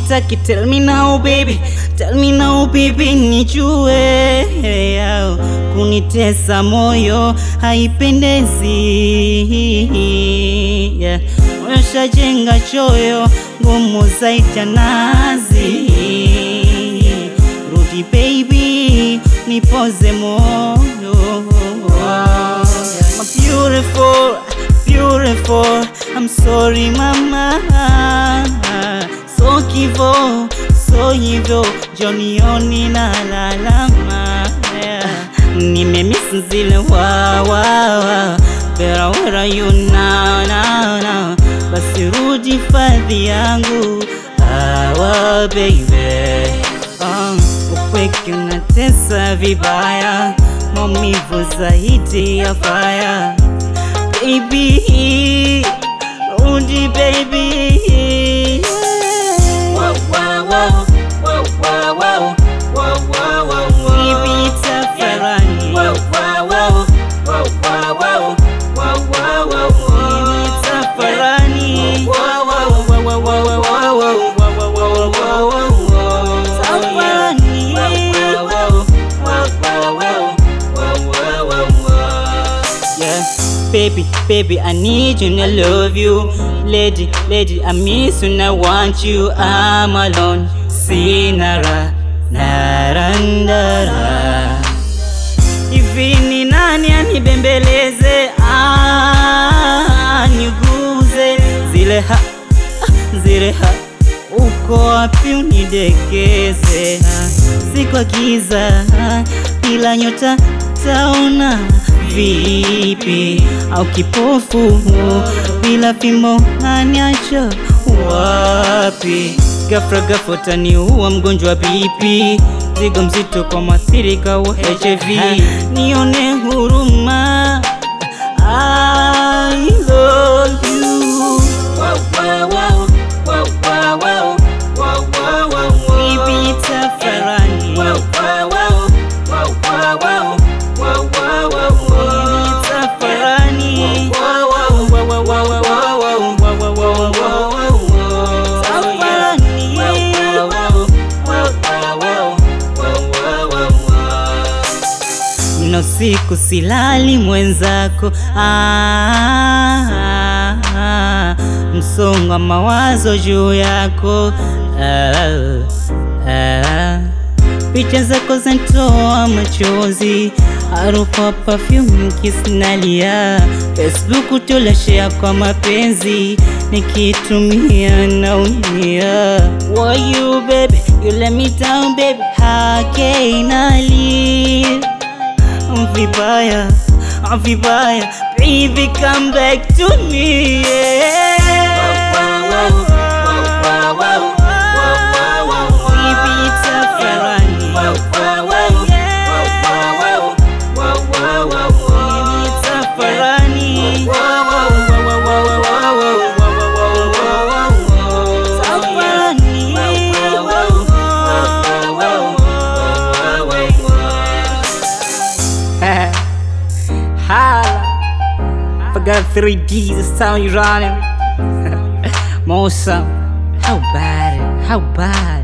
unitaki tell me now baby tell me now baby nijue yao kunitesa moyo haipendezi yeah. Umeshajenga choyo ngumu zaidi ya nazi rudi baby nipoze moyo My beautiful, beautiful I'm sorry mama So kivo, so hivyo Jonioni na lalama yeah. Nimemiss zile wa wa wa Better where are you now, now, now Basi rudi fadhi yangu Awa baby um, Upweke unatesa vibaya Maumivu zaidi ya fire Baby Rudi baby Wow, wow, wow, wow, wow, wow, wow, wow, wow, wow. Bibi tafarani Wow, wow, wow, wow, wow, wow, wow, wow, wow, Bibi wow. tafarani Wow, wow, wow, wow, wow, wow, wow, wow, wow, wow, wow, wow. Tafarani Wow, wow, wow, wow, wow, wow, wow, wow, wow. Yeah, baby, baby, I need you and I love you. Lady, lady, I miss you and I want you. I'm alone. Sinara, narandara. Hivi ni nani anibembeleze, aniguze zile ha, zile ha uko wapi unidekeze? Si kwa giza ila nyota taona vipi? Au kipofu bila fimbo aniacha wapi? Ghafla ghafla utaniua mgonjwa BP, zigo mzito kwa mwathirika wa HIV. Nione huruma, I love you. Wow, wow, wow, wow, wow, wow, wow, wow, wow, wow. Bibi tafarani Wow, wow, wow, wow, wow, wow, wow, wow, wow, wow. tafarani Wow, wow, wow, wow, wow, wow, wow, wow, wow, wow, wow, wow, wow. tafarani Wow, wow, wow, wow, wow, wow, wow, wow, wow. Mno siku silali mwenzako ah, ah, ah, msongo wa mawazo juu yako ah, ah, picha zako zanitoa machozi harufu ya perfume kisinalia Facebook tulashare kwa mapenzi nikitumia naumia Why you baby you let me down baby how can I live vibaya vibaya baby come back to me Baby, tafarani. Baby, tafarani. Tafarani. Holla. Forgot 3D, the sound you running. More some. How bad? How bad?